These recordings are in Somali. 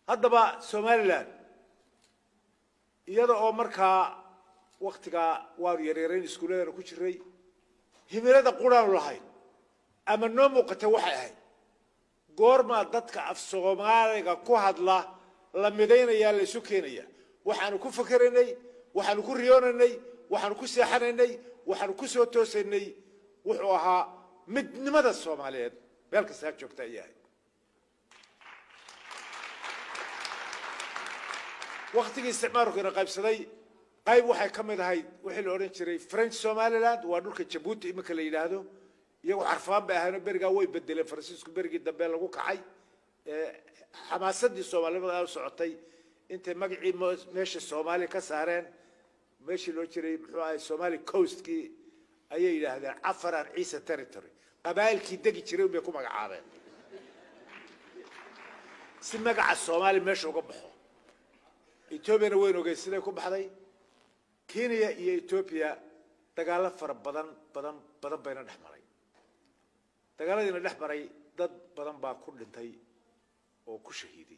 haddaba somalilan iyada oo markaa waktigaa waanu yaryarayn iskuuladana ku jiray himilada quraanu lahayn ama noo muuqata waxay ahayd goormaa dadka af soomaaliga ku hadla la midaynayaa la isu keenaya waxaanu ku fakeraynay waxaanu ku riyoonaynay waxaanu ku seexanaynay waxaanu ku soo toosaynay wuxuu ahaa midnimada soomaaliyeed meel kasta ha joogta ayay ahayd waktigii isticmaalku ina qaybsaday qayb waxay ka mid ahayd wixii la odhan jiray french somaliland waa dhulka jabuuti iminka la yidhaahdo iyagoo carfaan bay ahaynoo berigaa way bedeleen faransiisku berigii dambe lagu kacay xamaasadii soomaalinimada u socotay intay magacii meesha soomaaliya ka saareen meeshii loo jiray muxuu ahay somali coastkii ayay yidhaahdeen cafaran ciisa territory qabaa'ilkii degi jiray unbay ku magacaabeen si magaca soomaaliya meesha uga baxo etoobiyana weyn ogey siday ku baxday kenya iyo etoobiya dagaallo fara badan badan badan bayna dhex maray dagaaladiina dhex maray dad badan baa ku dhintay oo ku shahiiday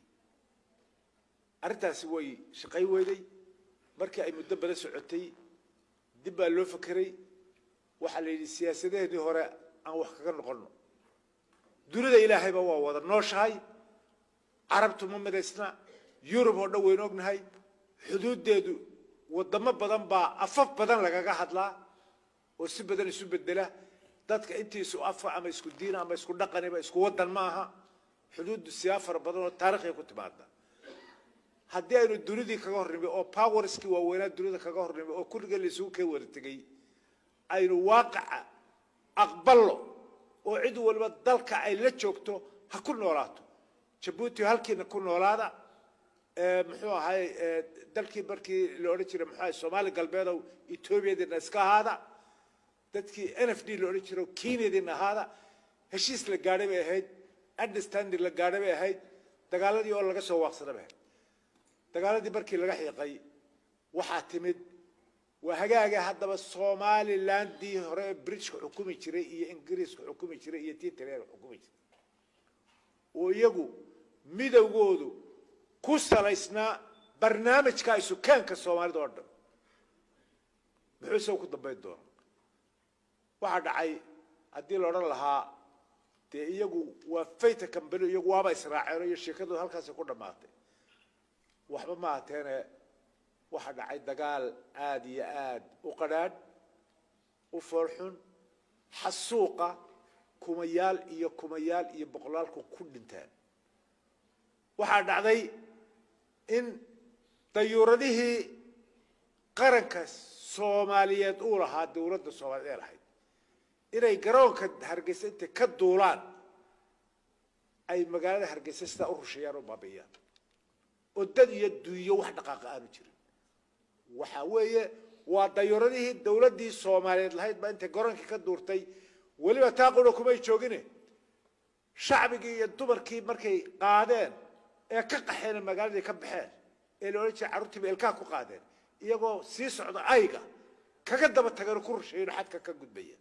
arrintaasi way shaqayn weyday markii ay muddo badan socotay dib baa loo fakeray waxaa la yidhi siyaasadaheenii hore aan wax kaga noqonno dunida ilaahayba waa wada nooshahay carabtu ma midaysna yurub oo dhan waynu ognahay xuduuddeedu wadamo badan baa afaf badan lagaga hadlaa oo si badan isu bedela dadka intii isu afa ama isku diina ama isku dhaqaniba isku wadan ma aha xuduuddu siyaa fara badan oo taarikhya ku timaada haddii aynu dunidii kaga hornimay oo powerskii waaweynaa dunida kaga hornimay oo kulligeen la isugu keen wada tegey aynu waaqaca aqballo oo cid waliba dalka ay la joogto ha ku noolaato jabuuti halkiina ku noolaada muxuu ahay dalkii markii la odhan jiray muxuu ahay soomaali galbeedow etoobiyadiina iska ahaada dadkii n f d la odhan jiray kenyadiina ahaada heshiis la gaadhay bay ahayd understanding la gaadhay bay ahayd dagaaladii oo laga soo waaqsada bay ahayd dagaaladii markii laga xiiqay waxaa timid waa hagaaga haddaba somalilandii hore ee britishka xukumi jiray iyo ingiriiska xukumi jiray iyo tii talyaaniga xukumi jiray oo iyagu midowgoodu ku salaysnaa barnaamijka isukaanka soomaalida oo dhan muxuu isaga ku dambayn doona waxaa dhacay haddii la odhan lahaa dee iyagu waa fayta kambani iyagu waaba israaceen iyo sheekadooda halkaasi ku dhammaatay waxba ma ahateene waxaa dhacay dagaal aada iyo aada u qadhaadh u foolxun xasuuqa kumayaal iyo kumayaal iyo boqolaalku ku dhintaan waxaa dhacday in dayuuradihii qaranka soomaaliyeed uu lahaa dowladda soomaaliyeed ee lahayd inay garoonka hargeysa intay ka duulaan ay magaalada hargeysa sidaa u rusheeyaan oo baabi'iyaan oo dad iyo duuyo wax dhaqaaqa aanu jirin waxa weeye waa dayuuradihii dowladdii soomaaliyeed lahayd baa intay garoonkii ka duurtay weliba taa qura kumay joogine shacbigii iyo dumarkii markay qaadeen ee ka qaxeen magaaladii ka baxeen ee la odhan jiray carruurtiiba ilkaha ku qaadeen iyagoo sii socda ayga kaga daba tageen ku rusheeyen xadka ka gudbaya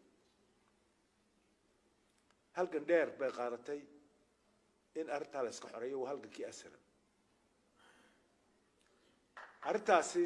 halgan dheer bay qaadatay in arrintaa la iska xoreeyo waa halgankii asalam arrintaasi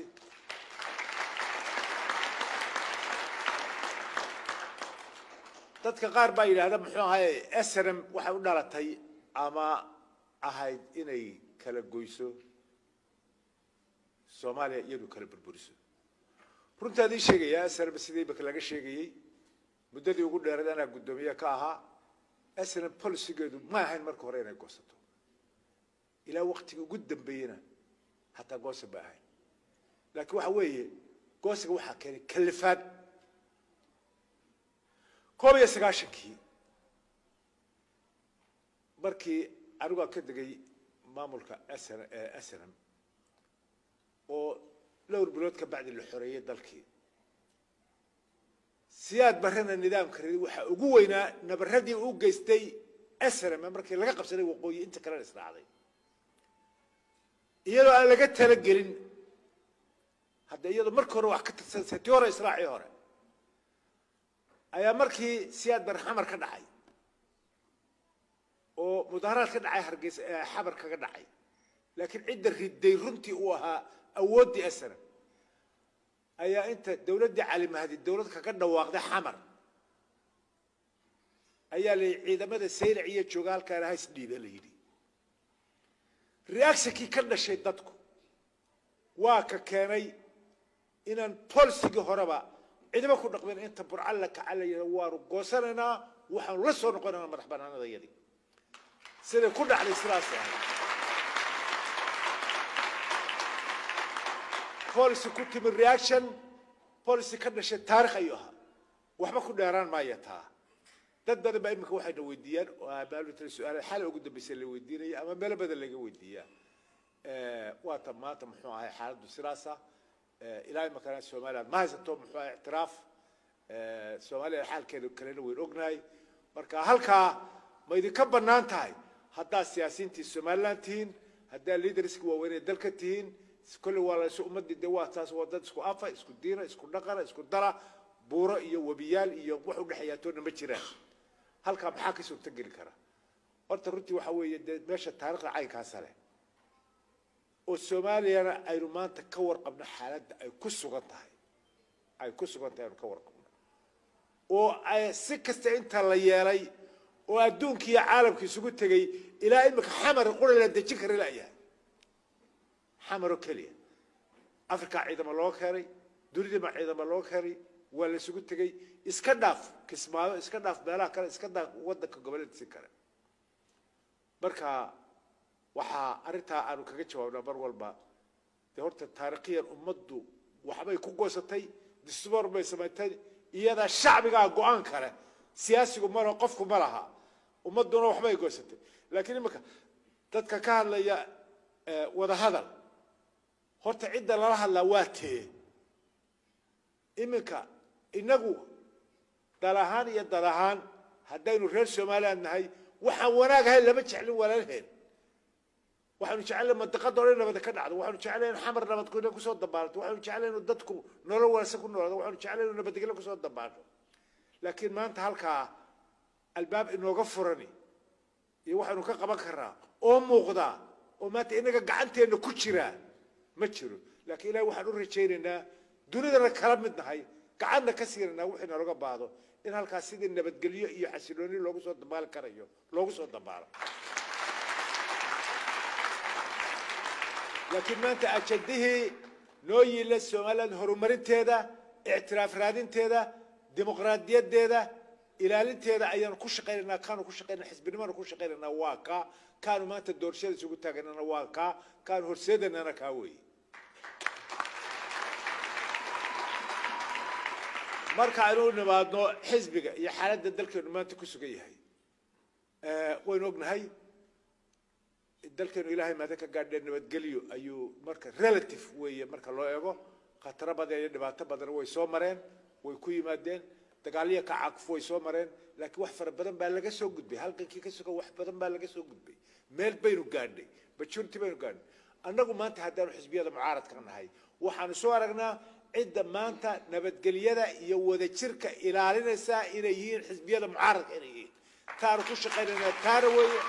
dadka qaar baa yidhaahda muxuu ahay srm waxay u dhalatay ama ahayd inay kala goyso soomaaliya iyadu kala burburiso runtaa idin sheegayaa srm sidii imika laga sheegayey muddadii ugu dheeraed anaa guddoomiye ka ahaa srm policygeedu ma ahayn marka hore inay goosato ilaa waktigii ugu dambeeyena hataa goosa ma ahayn laakiin waxa weeye goosiga waxaa keenay kalifaad koob iyo sagaashankii markii anigu aan ka degay maamulka snm oo dhowr bilood ka bacdi la xoreeyey dalkii siyaad barrena nidaamka ridi waxaa ugu weynaa nabaradii u geystay snm markii laga qabsaday waqooyi inta kalena israacday iyadoo aan laga talagelin hadda iyadoo markii hore wax ka tirsansa tii hore israacii hore ayaa markii siyaad bar xamar ka dhacay oo mudaharaad ka dhacay hargeysa xabar kaga dhacay laakiin cidda riday runtii uu ahaa awooddii asana ayaa inta dowladdii cali mahdi dowlad kaga dhawaaqday xamar ayaa la yidhi ciidamada saylac iyo jooga halkaana ha isdhiiba la yidhi reactionkii ka dhashay dadku waa ka keenay inaan polisigii horeba ciidamo ku dhaqmin inta burca la kaca la yidhahdo waanu goosanaynaa waxaanu la soo noqonaynaa madax banaanadayadii siday ku dhacday sidaas ahay policy ku timi reaction policy ka dhashay taarikh ayuu ahaa waxba ku dheeraan maaya taa dad badan baa iminka waxayna weydiiyaan oo abaalutala su-aala xal ugu dambaysa la weydiinaya ama meelo badan laga weydiiyaa waa ta maanta muxuu ahay xaaladdu sidaasa ilaa imakana somaliland ma haysato muxuu ahay ictiraaf soomaaliya xaalkeeda kalena weyn ognahay marka halkaa ma idinka bannaan tahay haddaad siyaasiyiintii somaliland tihiin haddaad leaderska waaweynee dalka tihiin kolley waa laysu ummadii de waa taas waa dad isku afa isku diina isku dhaqana isku dala buuro iyo webiyaal iyo wax udhexeeyaa toona ma jiraan halkaa maxaa ka suurto geli kara horta runtii waxa weeye dee meesha taarikhda caynkaasa leh oo soomaaliyana aynu maanta ka warqabno xaaladda ay ku sugan tahay ay ku sugan tahay aynu ka warqabno oo ay si kasta inta la yeelay oo adduunkii iyo caalamka isugu tegey ilaa imika xamar qura la dejin kara layahay xamar oo keliya africa ciidamo loo keenay dunidama ciidamo loo keenay waa la isugu tegey iska dhaaf kismaayo iska dhaaf meelaha kale iska dhaaf waddanka goboleedsi kale marka waxaa arrintaa aanu kaga jawaabnaa mar walba dee horta taariikhiyan ummaddu waxbay ku goosatay distoor bay samaysay iyadaa shacbigaa go-aan kale siyaasigu malaha qofku ma laha ummadduna waxbay goosatay laakiin iminka dadka ka hadlaya wada hadal horta cidda lala hadlaa waa tee iminka inagu dal ahaan iyo dal ahaan haddaynu reer somaliland nahay waxaan wanaag ahayn lama jeclin walaalheen waxaanu jecelahay mandiqada o dhan nabada ka dhacdo waxaanu jecelahay in xamar nabadgelyo kusoo dabaalto waxaanu jecelahay inu dadku nolol wanaagsan ku noolaado waxaanu jecelahay inu nabadgelyo kusoo dabaalto laakiin maanta halkaa albaab inooga furani iyo waxaanu ka qaban karnaa oo muuqda oo maanta inaga gacanteenna ku jira ma jiro laakiin ilahi waxaan u rajaynaynaa dunidana kala mid nahay gacanna ka siinaynaa wixii naloga baahdo in halkaas sidii nabadgelyo iyo xasilooni loogu soo dabaali karayo loogu soo dabaalo laakiin maanta ajadihii noo yiila somaliland horumarinteeda ictiraaf raadinteeda dimuqraadiyadeeda ilaalinteeda ayaanu ku shaqaynaynaa kaanu ku shaqaynaa xisbinimaanu ku shaqaynaynaa waa kaa kaanu maanta doorashada isugu taaganana waa kaa kaanu horseedanana kaa weeye marka aynu u nimaadno xisbiga iyo xaaladda dalkeenu maanta ku sugan yahay waynu ognahay dalkeenu ilaahay maada ka gaadhee nabadgelyo ayuu marka relative weeye marka loo eego khataro badan iyo dhibaato badan way soo mareen way ku yimaadeen dagaalyo ka cakuf way soo mareen laakiin wax fara badan baa laga soo gudbay halkankii ka sugan wax badan baa laga soo gudbay meel baynu gaadhnay majority baynu gaadhnay annagu maanta haddaanu xisbiyada mucaaradka nahay waxaanu soo aragnaa cidda maanta nabadgelyada iyo wadajirka ilaalinaysaa inay yihiin xisbiyada mucaaradka inay yihiin taanu ku shaqaynaynaa taana weeye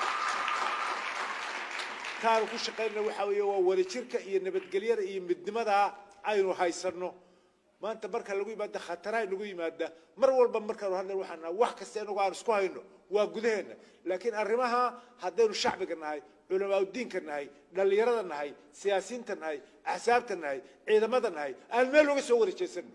taanu ku shaqaynayna waxaa weeye waa wadajirka iyo nabadgelyada iyo midnimada aynu haysanno maanta marka lagu yimaada khataraha inagu yimaada mar walba markaanu hadlan waxaan nahay wax kasta inagu aan isku hayno waa gudaheenna laakiin arrimaha haddaynu shacbiga nahay culamaauddiinka nahay dhallinyarada nahay siyaasiyiinta nahay axsaabta nahay ciidamada nahay aan meel uga soo warejeysano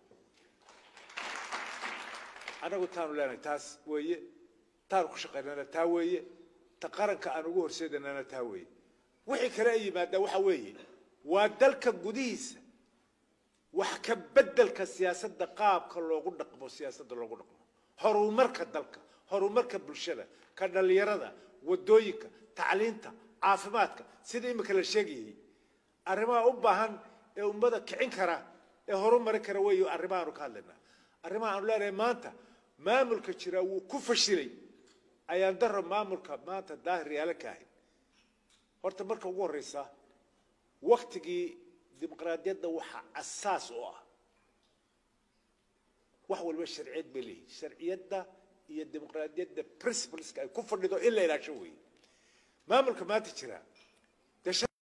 annagu taanu leenahay taas weeye taanu ku shaqaynana taa weeye ta qaranka aan ugu horseedanana taa weeye wixii kale ay yimaada waxa weeye waa dalka gudihiisa wax ka beddelka siyaasadda qaabka loogu dhaqmo siyaasadda loogu dhaqmo horumarka dalka horumarka bulshada ka dhallinyarada wadooyinka tacliinta caafimaadka sida imika la sheegayay arrimaha u baahan ee ummada kicin kara ee horumari kara weeyo arrimahaanu ka hadlaynaa arrimaha aanu leenahay maanta maamulka jira wuu ku fashilay ayaan daro maamulka maanta daahir yaala ka ahayn horta marka ugu horreysa waktigii dimuqraadiyadda waxaa asaas u ah wax walba sharciyad bay leeyihin sharciyadda iyo dimuqraadiyadda principleska ay ku fadhido in la ilaasho weeye maamulka maanta jira dee